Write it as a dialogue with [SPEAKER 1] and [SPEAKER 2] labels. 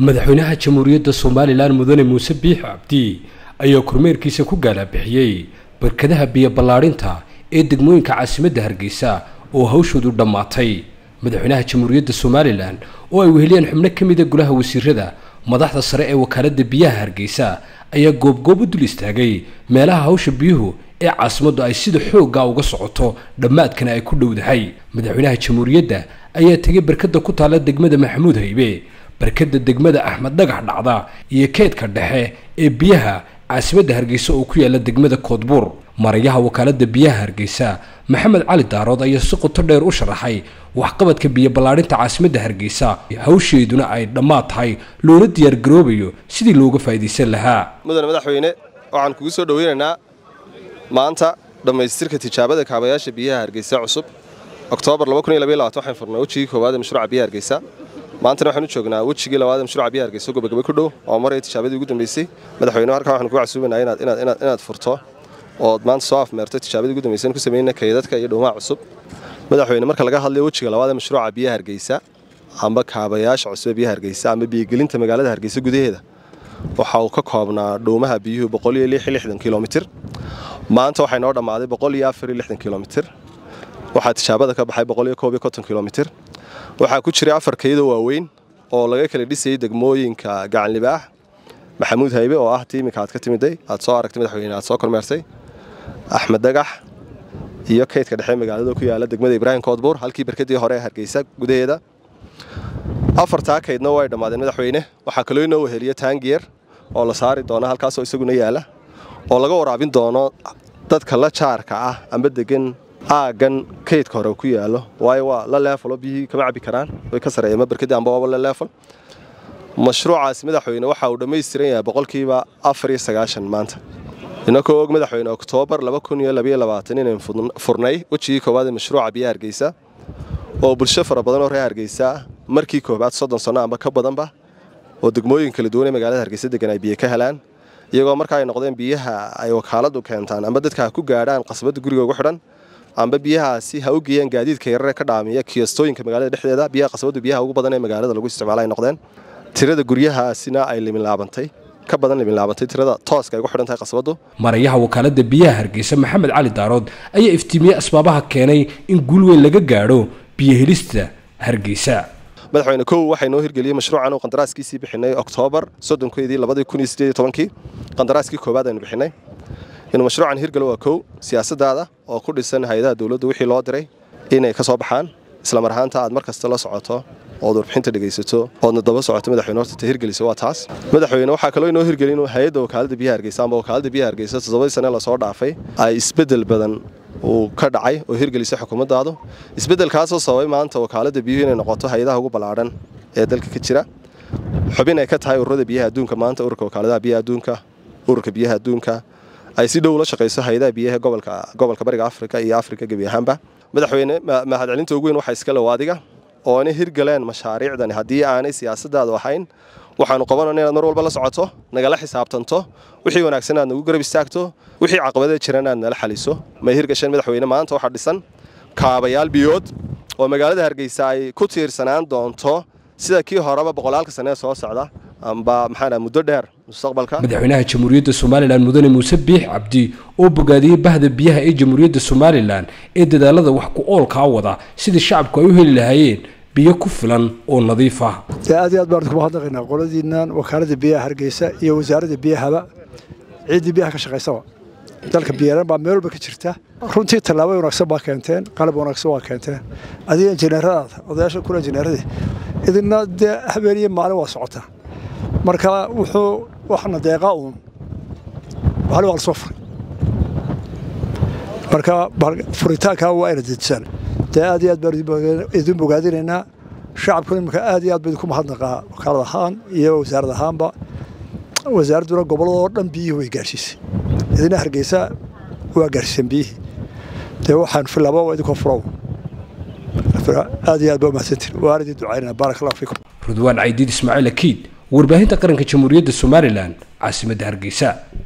[SPEAKER 1] madaxweynaha jamhuuriyadda somalilan mudane muuse biix cabdi ayaa kormeerkiisa ku gaalabixiyey barkadaha biyo ballaadhinta ee degmooyinka caasimadda hargeysa oo hawshoodu dhammaatay madaxweynaha jamhuuriyadda somalilan oo ay weheliyeen xubno ka mida golaha wasiirada madaxda sare ee wakaaladda biyaha hargeysa ayaa goobgoob u dul istaagay meelaha hawsha biyuhu ee caasimaddu ay sida xoogga uga socoto dhammaadkana ay ku dhowdahay madaxweynaha jamhuuriyadda ayaa tegay barkada ku taalla degmada maxamuud haybe barkada degmada axmed dhagax dhacda iyo keedka dhexe ee biyaha caasimadda hargeysa oo ku yaala degmada koodbuur marayaha wakaaladda biyaha hargeysa maxamed cali daarood ayaa si qoto dheer u sharaxay waxqabadka biyo ballaadhinta caasimadda hargeysa hawsheeduna ay dhammaad tahay loona diyaargaroobayo sidii looga faa'iidaysan lahaa
[SPEAKER 2] mudane madaxweyne waxaan kugu soo dhoweynaynaa maanta dhammaystirka tijaabada kaabayaasha biyaha hargeysa cusub oktoobar waxaan furnay wejigii koowaad ee mashruuca biyaha hargeysa maantana waxaan u joognaa wejigii labaad ee mashruuca biyaha hargeysa gabagaba ku dhow oo maraya tijaabadii ugu dambeysay madaxweyne halkan waxaan kugu casuubaynaa inaad furto ood maanta soo afmeerto tijaabadii ugu dambeysay ku sameynaa kaydadka iyo dhowmaha cusub madaxweyne marka laga hadlayo wejiga labaad ee mashruuca biyaha hargeysa amba kaabayaasha cusub ee biyaha hargeysa amba biyogelinta magaalada hargeysa gudaheeda waxa uu ka koobnaa dhowmaha biyuhu kilomitir maanta waxay noo dhammaaday kilomitir waxaa tijaabada ka baxay kilomitir waxaa ku jiray afar kaydoo waaweyn oo laga kala dhisayay degmooyinka gacanlibaax maxamuud haybe oo ah tiimika aad ka timiday aad soo aragtay madaxweyne aad soo kormeertay axmed dagax iyo kaydka dhexe magaalada ku yaala degmada ibraahim koodbuur halkii barkadii hore ee hargeysa gudaheeda afartaa kaydna way dhammaadeen madaxweyne waxaa kaloo inoo weheliya taangiyer oo la saari doona halkaasoo isaguna yaala oo laga waraabin doono dadka la jaarka ah amba degan aaggan kaydka hore ku yaalo waayo waa la leefalo biyihii kama cabi karaan way ka sareeyeen barkadii amba waaba la leefal mashruucaasi madaxweyne waxa uu dhammaystiran yahay boqolkiiba afar iyo sagaashan maanta inakoo og madaxweyne oktoobar inaynu furnay wejigii koowaad ee mashruuca biyaha hargeysa oo bulsho fara badan oo reer hargeysa markii koobaad soddon sanno amba ka badanba oo degmooyin kala duwan ee magaalada hargeysa degan ay biyo ka helaan iyagoo marka ay noqdeen biyaha ay wakaaladu keentaan amba dadka ha ku gaadhaan qasbadda guriga ugu xidhan amba biyahaasi ha u geeyaan gaadiidka yarare ka dhaamiya kiyastooyinka magaalada dhexdeeda biyaha qasbaddu biyaha ugu badan ee magaalada lagu isticmaala ay noqdeen tirada guryahaasina ay liminlaabantay ka badan liminlaabantay tirada tooska ay ugu xidhan tahay qasbaddu
[SPEAKER 1] marayaha wakaaladda biyaha hargeysa maxamed cali daarood ayaa iftiimiyey asbaabaha keenay in guul weyn laga gaadho biyohelista hargeysa
[SPEAKER 2] madaxweyne kow waxay noo hirgeliyey mashruucan uu qandaraaskiisii bixinay oktoobar soddonkeedii labadii kun iyo siddeed iyo tobankii qandaraaskii koowaad aynu bixinay inuu mashruucan hirgalo waa kow siyaasaddaada oo ku dhisan hay-adaha dowladda wixii loo diray inay ka soo baxaan islamar ahaanta aad mar kasta la socoto ood warbixinta dhegaysato oodna daba socoto madaxweyne horta hirgelisa waa taas madaxweyne waxaa kaloo inoo hirgelin inuu hay-adda wakaaladda biyaha hargeysa amba wakaaladda biyaha hargeysa toddobadii sane lasoo dhaafay ay isbeddel badan uu ka dhacay oo hirgelisay xukuumaddaadu isbeddelkaasoo sababay maanta wakaaladda biyuhu inay noqoto hay-adaha ugu ballaadhan ee dalka ka jira xubin ay ka tahay ururada biyaha adduunka maanta ururka wakaaladaha biyaha adduunka ururka biyaha adduunka ay si dhow ula shaqayso hay-adaha biyaha gobolka gobolka bariga afrika iyo afrika gebi ahaanba madaxweyne mahadcelinta ugu weyn waxaa iska low adiga oo inay hirgaleen mashaariicdani haddii aanay siyaasaddaadu ahayn waxaanu qabanayna inaad mar walba la socoto nagala xisaabtanto wixii wanaagsan aad nagu garab istaagto wixii caqabadee jiran aad nala xaliso may hirgasheen madaxweyne maanta waxaa dhisan kaabayaal biyood oo magaalada hargeysa ay ku tiirsanaan doonto sida kii horeba boqolaalka sanee soo socda amba maxaa muddo dheer mustaqbalka
[SPEAKER 1] madaxweynaha jamhuuriyadda somalilan mudane muuse biix cabdi oo bogaadiyey bahda biyaha ee jamhuuriyadda somalilan ee dadaalada wax ku oolkaa wada sidii shacabku ay u heli lahaayeen biyo ku filan oo nadiif ah
[SPEAKER 3] dee aad iyo aad baan kuma hadnaqaynaa qoladiinnan wakaaladda biyaha hargeysa iyo wasaaradda biyahaba ciiddii biyaha ka shaqaysaba dalka biyaran baa meel walba ka jirta runtii tallaabo wanaagsan baa keenteen qalab wanaagsan waa keenteen adiga injineeradaada odayaasha kula injineeradii idina dee habeen iyo maalin waa socotaa marka wuxuu waxna deeqaa uun hal waa la soo furay marka furitaankaa waa ina dejisaan dee aad iyo aad baan idin bogaadinaynaa shacabku imika aad iyo aad baa idinku mahadnaqaa wakaalad ahaan iyo wasaarad ahaanba wasaaradduna gobolladoo dhan biyihii way gaarsiisay idina hargeysa waa gaarsiisan biyihii dee waxaan filaaba waa idinkoo furow aad iyo aad baa umahadsantiin waan idin ducaynaa baarak allahu fiikum
[SPEAKER 1] rudwaan caydiid ismaaciil akiid warbaahinta qaranka jamhuuriyadda somalilan caasimadda hargeysa